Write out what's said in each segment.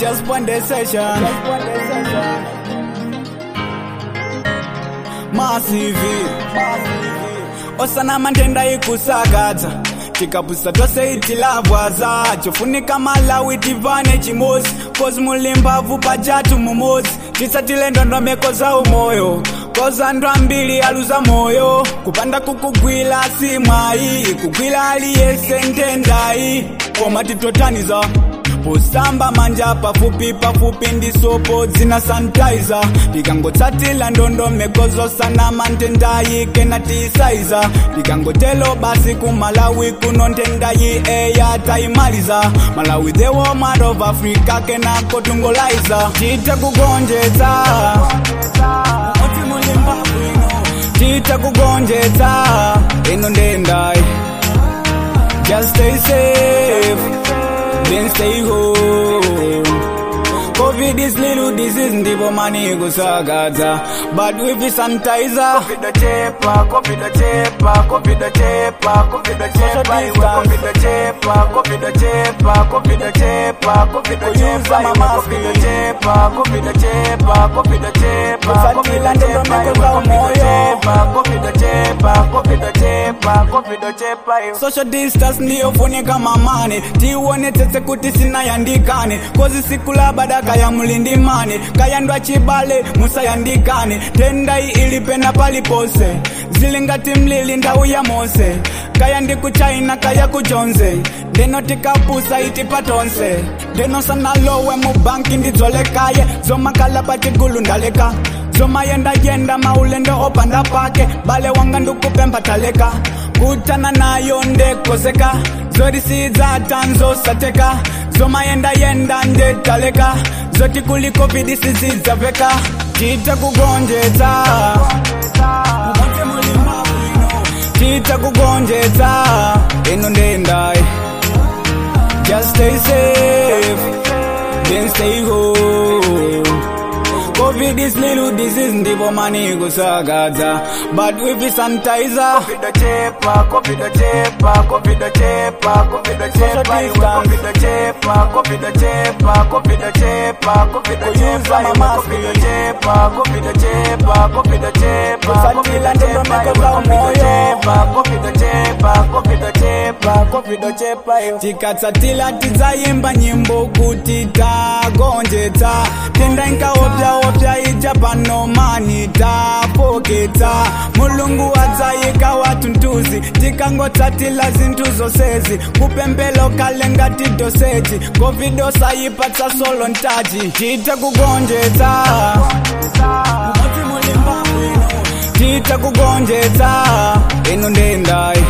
just one day session. Massive. Osana mandenda ikusakadza tikapusa tose itilavwaza chofunika malawi tivane chimozi kozi mulimbabvu pajatu mumozi tisatile ndondomeko za umoyo koza andu ambiri aluza moyo kupanda kukugwila simwayi kugwila aliyese ntendayi koma titotaniza posamba manja pafupi pafupi ndi sopo dzina sanitizer tikangotsatila ndondomeko zosanama ntendayi kena tiisaiza tikangotelo basi kumalawi kuno ntendayi eya taimaliza malawi the woman of africa kenako tungolaiza tite kugonjetsa Moti mulimba bwino. tite kugonjetsa ino ndendayi just stay safe then stay home. COVID is little disease ndipo mani kusakadza but with the sanitizer Covid chepa, Covid chepa, Covid chepa, Covid chepa, iwe Covid chepa, Covid chepa, Covid chepa, Covid chepa, iwe Covid chepa, Covid chepa, Covid chepa, Covid Kusatila chepa, ndondomeko iwe za Covid umoyo. chepa, Covid chepa, Covid chepa, Covid chepa, iwe social distance ndiyofunika mamane tionetsetse kuti sinayandikane kozi siku la badaka ya mlindimane kayandwa chibale musayandikane tendai ilipena palipose zili ngati mlili ndau ya mose kaya ndi ku china kaya ku jonze ndeno tikapusa iti patonse ndeno sanalowe mu banki ndidzolekaye zomakala patigulu ndaleka zomayendayenda maulendo opanda pake bale wanga ndikupemba taleka kutana nayo ndekozeka zorisidza tanzosateka zomayendayenda ndetaleka zoti kuli covid sizidzaveka tite kugonjetsa Mumodzi mulimba bwino. tite kugonjetsa ino ndendayi just stay safe then stay home covid is little disease ndipo mani kusakadza but with the sanitizer Covid chepa, Covid chepa, Covid chepa, Covid chepa, iwe Covid chepa, Covid chepa, Covid chepa, Covid chepa, iwe Covid chepa, Covid chepa, Covid chepa, Kusatila Covid chepa, ndondomeko iwe za Covid umoyo. chepa, Covid chepa, Covid chepa, Covid chepa, iwe tikatsatila tidzayimba nyimbo kuti tagonjetsa tenda inkaopyaopya ija panomani tapoketsa mulungu adzayika watuntuzi tikangotsatila zinthu zonsezi kupembelo kale ngati doseji covid osayipatsa solo ntaji tite kugonjetsa Mumodzi mulimba bwino. tite kugonjetsa ino ndendayi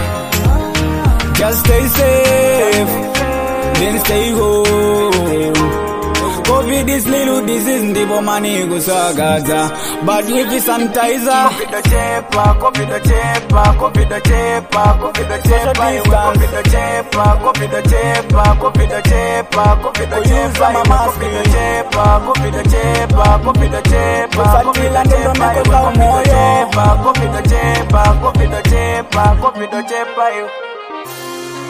Just stay safe, then stay home. COVID is little disease ndipo mani kusakadza but with the sanitizer Covid chepa, Covid chepa, Covid chepa, Covid chepa, iwe Covid chepa, Covid chepa, Covid chepa, Covid chepa, iwe Covid chepa, Covid chepa, Covid chepa, Kusatila Covid chepa, ndondomeko iwe za Covid umoyo. chepa, Covid chepa, Covid chepa, Covid chepa, iwe